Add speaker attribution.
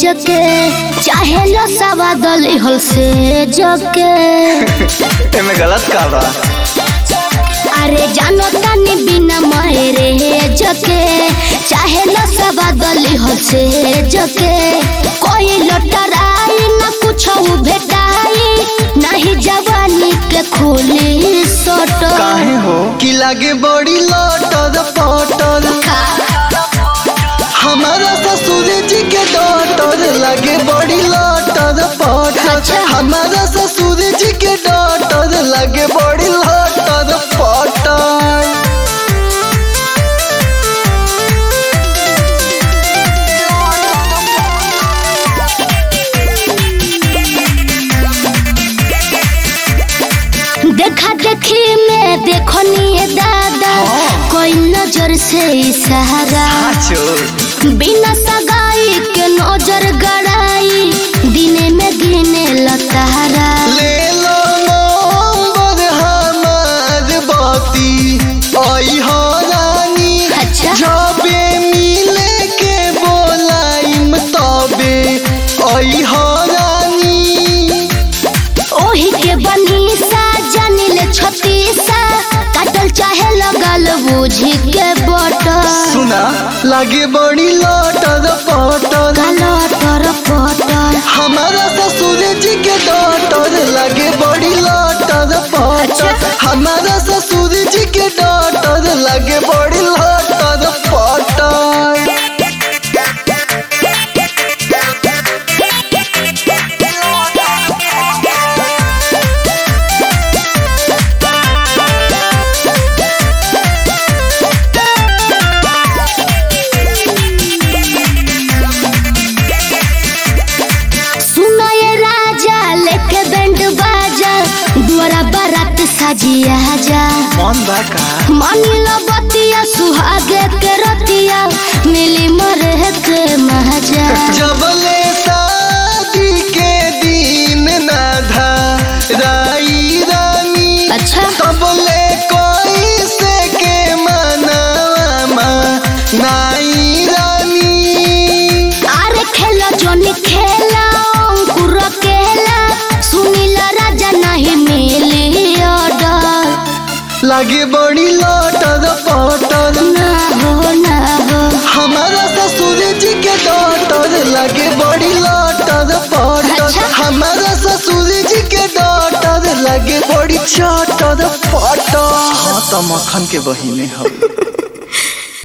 Speaker 1: जके चाहे लो सवा दली हल से जके
Speaker 2: एमे गलत का बा
Speaker 1: अरे जानो तानी बिना मायरे जके चाहे लो सवा दली हल से जके कोई लटराई ना कुछ भेटाई नहीं जवानी के खोली सोटो
Speaker 2: काहे हो
Speaker 3: कि लागे बड़ी लटर पटर हमारा ससुर जी के डॉटर लागे बड़ी लटर पटर
Speaker 1: अच्छा।
Speaker 3: हमारा ससुर जी के डॉटर लागे बड़ी लटर पटर
Speaker 1: देखा देखी में देखो निये दादा कोई नजर से इशारा
Speaker 2: आचो
Speaker 1: बिना सगाई के नजर गड़ाई दिने में गिने लतारा
Speaker 3: ले लो नंबर हमार बाती आई हो रानी
Speaker 1: अच्छा
Speaker 3: जबे मिले के बोलाइम तबे आई हो रानी
Speaker 1: ओही के बनी सा जानिले छतीसा काटल चाहे लगल बूझी के बटर
Speaker 3: सुना लागे बड़ी लटर पटर
Speaker 1: कालो तर पटर
Speaker 3: हमारा ससुर जी के डॉटर लागे बड़ी लटर पटर
Speaker 1: अच्छा।
Speaker 3: हमारा ससुर जी के डॉटर लागे बड़ी लटर पटर
Speaker 1: सुनो ये राजा लेके बैंड बाजा द्वारा बारात साजिया जा
Speaker 2: मन बा का
Speaker 1: मानिलो बतिया सुहागे के रतिया मिली मरे के महाजा
Speaker 3: जबले शादी के दिन ना था राई रानी
Speaker 1: अच्छा
Speaker 3: तबले कोई से के मनावा नाई रानी
Speaker 1: अरे खेला जोनी खेला अंकुर केला सुनीला राजा नहीं मिली ऑर्डर
Speaker 3: लागे बड़ी लटर पटर
Speaker 1: ना हो ना हो
Speaker 3: हमारा ससुर जी के डॉटर लागे बड़ी लटर पटर
Speaker 1: अच्छा।
Speaker 3: हमारा ससुर जी के डॉटर लागे बड़ी चटर पटर
Speaker 2: हाँ तो मक्खन के बहिने हो